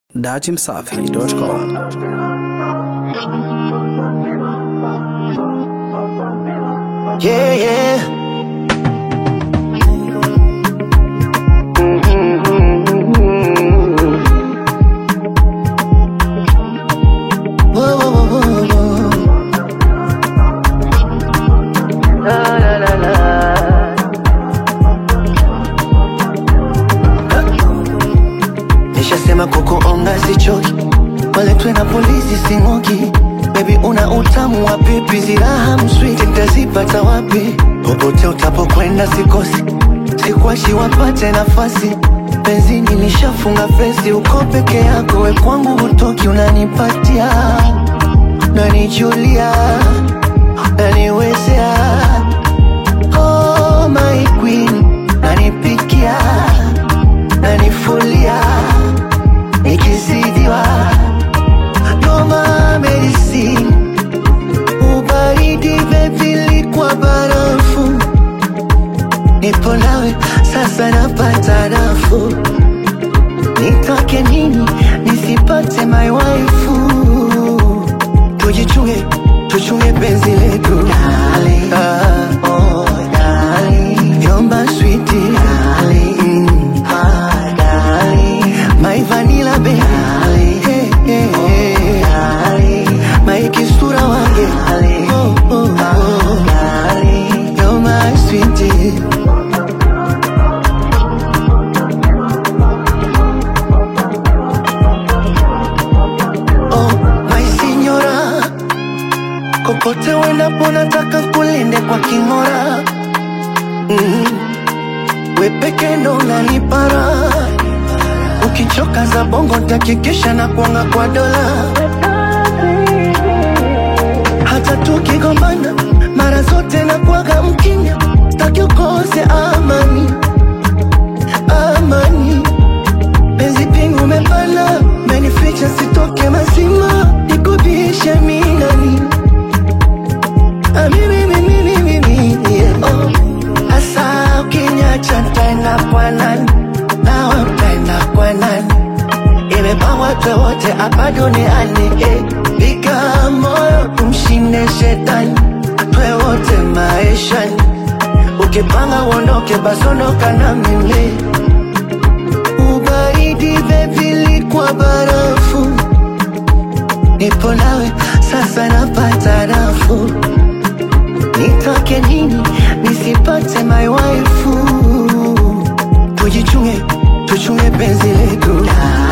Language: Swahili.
datimsafi.com. Yeah, yeah. Whoa, whoa, whoa, whoa, whoa. La, la, la, la. Nishasema kukuonga sichoki, waletwe na polisi sing'oki. Baby una utamu wa pipi, ziraha mswiti nitazipata wapi? Popote utapokwenda sikosi, sikwashi wapate nafasi. Benzini nishafunga fesi, uko peke yako, we kwangu hutoki, unanipatia nanijulia naniwezea oh, my queen nanipikia nanifulia nikizidiwa noma medicine ubaridi bebili kwa barafu nipo nawe sasa napata nafuu nitake nini nisipate my waifu tujichunge tuchunge penzi letu Darling, ah, oh, darling. Yomba sweetie darling, mm, ah, darling. My vanilla baby darling, hey, hey, hey. darling. My kisura wange darling, oh, oh, oh, darling. You're my sweetie Oh, my signora, kokote uendapo nataka kulinde kwa king'ora. Mm. We peke ndo unanipara, ukichoka za bongo ntakikisha na kuanga kwa dola. Hata tukigombana mara zote na kuaga mkinya, staki ukose amani, amani penzi pingu umepana, menificha sitoke mazima, nikubishe minani Ah, mimi, mimi, mimi, mimi, yeah. Oh, asa ukinyacha ntaenda kwa nani? Nawe utaenda kwa nani? Imepangwa twe wote hapa duniani eh. Piga moyo tumshinde shetani, twe wote maishani. Ukipanga uondoke, basi ondoka na mimi ubaridi bebili kwa barafu, nipo nawe sasa napata nafuu. Nitake nini nisipate my waifu? Tujichunge, tuchunge penzi letu